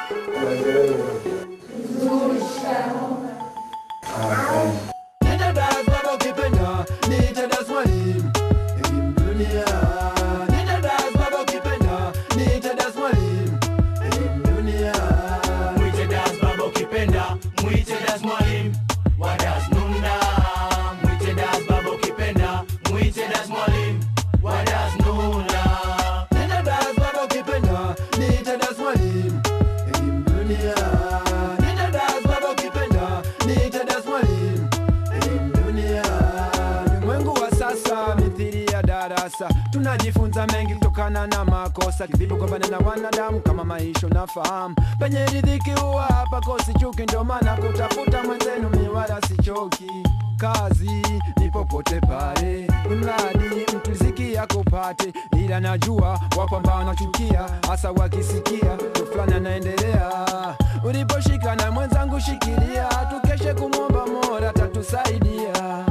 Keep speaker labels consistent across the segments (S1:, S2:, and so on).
S1: Nenda das baba ukipenda, niite das mwalimu. Elimu dunia. Nenda das baba ukipenda, niite das mwalimu. Elimu dunia.
S2: Mwite das baba ukipenda, mwite das mwalimu wa das nunda. Mwite das baba ukipenda, mwite das mwalimu wa das nunda.
S1: Nenda das baba ukipenda, niite das mwalimu. Elimu dunia. Nenda das baba ukipenda, niite das mwalimu. Elimu dunia. Ulimwengu wa sasa mithili ya darasa, tunajifunza mengi kutokana na makosa, kivipi kupambana na wanadamu kama maisha unafahamu. Penye riziki huwa hapa kosi chuki, ndio maana kutafuta mwenzenu mi wala sichoki. Kazi ni popote pale, mradi mtu riziki yako pate, ila najua wapo ambao wanachukia, hasa wakisikia mtu fulani anaendelea. Uliposhika na mwenzangu shikilia, tukeshe kumwomba Mola tatusaidia.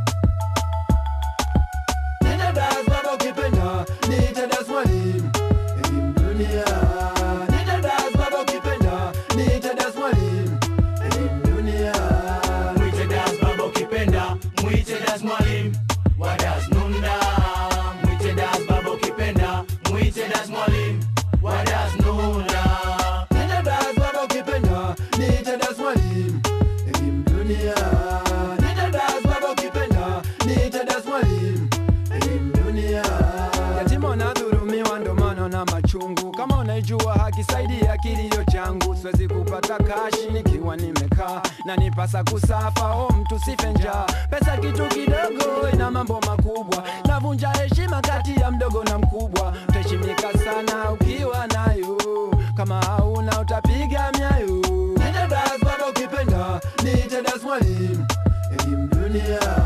S1: Nenda das baba ukipenda, niite das mwalimu. Elimu dunia. Nenda das baba ukipenda, niite das mwalimu. Elimu dunia.
S2: Mwite das baba ukipenda, mwite das mwalimu wa das nunda. Mwite das baba ukipenda, mwite das mwalimu wa das nunda.
S1: Nenda das baba ukipenda, niite das mwalimu. Elimu dunia. Nenda das baba ukipenda, niite das mwalimu. Elimu dunia. Yatima wanadhulumiwa ndo maana na machungu. Kama unaijua haki, saidia kilio changu. Siwezi kupata kashi nikiwa nimekaa na nipasa kusafa. O mtu sife njaa, pesa kitu kidogo, ina mambo makubwa. Navunja heshima kati ya mdogo na mkubwa. Utaheshimika sana ukiwa nayo, kama hauna utapiga myayo. Nenda das baba ukipenda, niite das mwalimu. Elimu dunia.